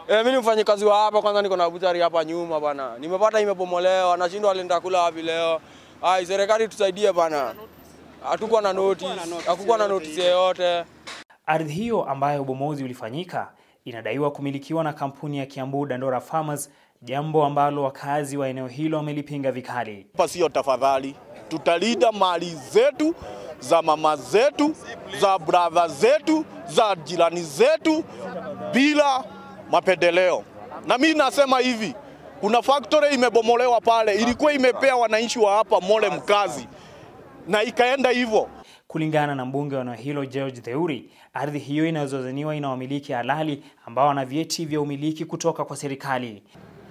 Eh, mimi ni mfanyikazi wa hapa kwanza, niko na butchery hapa nyuma bana. Nimepata imebomolewa, nashindwa alienda kula wapi leo. Ai, serikali tusaidie bana. Hatukuwa na notice, hakukuwa na notice yoyote. Ardhi hiyo ambayo ubomozi ulifanyika inadaiwa kumilikiwa na kampuni ya Kiambu Dandora Farmers, jambo ambalo wakazi wa eneo hilo wamelipinga vikali. Hapa sio tafadhali, tutalinda mali zetu za mama zetu za brother zetu za jirani zetu bila mapendeleo. Na mimi nasema hivi, kuna factory imebomolewa pale, ilikuwa imepea wananchi wa hapa Mole mkazi na ikaenda hivyo. Kulingana na mbunge wa eneo hilo George Theuri, ardhi hiyo inayozozaniwa ina wamiliki halali ambao wana vyeti vya umiliki kutoka kwa serikali.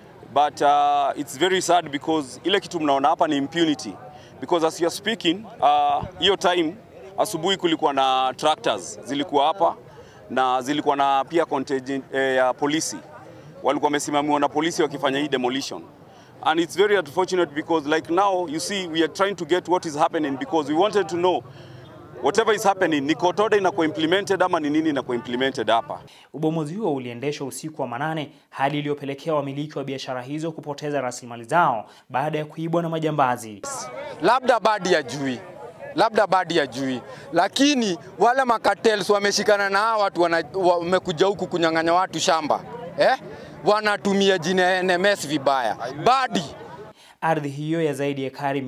but uh, it's very sad because ile kitu mnaona hapa ni impunity because as you are speaking uh, hiyo time asubuhi kulikuwa na tractors zilikuwa hapa na zilikuwa na pia contingent eh, ya polisi walikuwa wamesimamiwa na polisi wakifanya hii demolition and it's very unfortunate because like now you see we are trying to get what is happening because we wanted to know whatever is happening ni kotoda inakuwa implemented ama ni nini inakuwa implemented hapa Ubomozi huo uliendeshwa usiku wa manane, hali iliyopelekea wamiliki wa biashara hizo kupoteza rasilimali zao baada ya kuibwa na majambazi. labda badi ya jui labda badi ya jui, lakini wale makatels wameshikana na hawa watu wana- wamekuja huku kunyang'anya watu shamba eh? Wanatumia jina ya NMS vibaya badi Ardhi hiyo ya zaidi ya ekari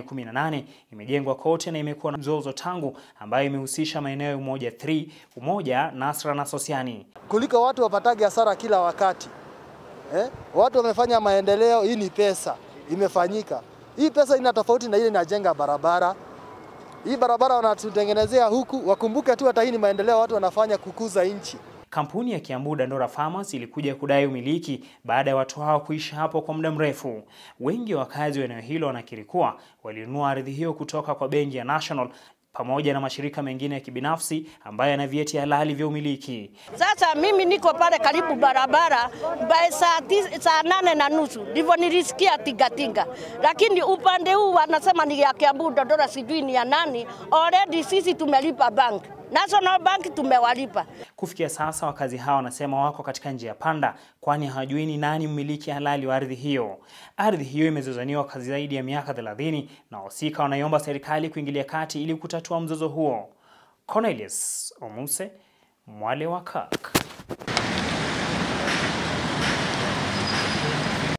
818 imejengwa kote na imekuwa na mzozo tangu, ambayo imehusisha maeneo ya Umoja 3, Umoja, Nasra na Sosiani. kuliko watu wapatage hasara kila wakati eh? Watu wamefanya maendeleo, hii ni pesa imefanyika. Hii pesa ina tofauti na ile inajenga barabara. Hii barabara wanatutengenezea huku, wakumbuke tu hata hii ni maendeleo watu wanafanya kukuza nchi. Kampuni ya Kiambu Dandora Farmers ilikuja kudai umiliki baada ya watu hao kuishi hapo kwa muda mrefu. Wengi wa wakazi wa eneo hilo wanakiri kuwa walinunua ardhi hiyo kutoka kwa benki ya National pamoja na mashirika mengine ya kibinafsi ambayo yana vyeti halali vya umiliki. Sasa mimi niko pale karibu barabara by saa, tis, saa nane na nusu ndivyo nilisikia tingatinga, lakini upande huu wanasema ni ya Kiambu Dodora, sijui ni ya nani. Already sisi tumelipa bank National Bank tumewalipa. Kufikia sasa wakazi hao wanasema wako katika njia panda, kwani hawajui ni nani mmiliki halali wa ardhi hiyo. Ardhi hiyo imezozaniwa kwa zaidi ya miaka 30 na wahusika wanaiomba serikali kuingilia kati ili kutatua mzozo huo. Cornelius Omuse, Mwale wa Kak.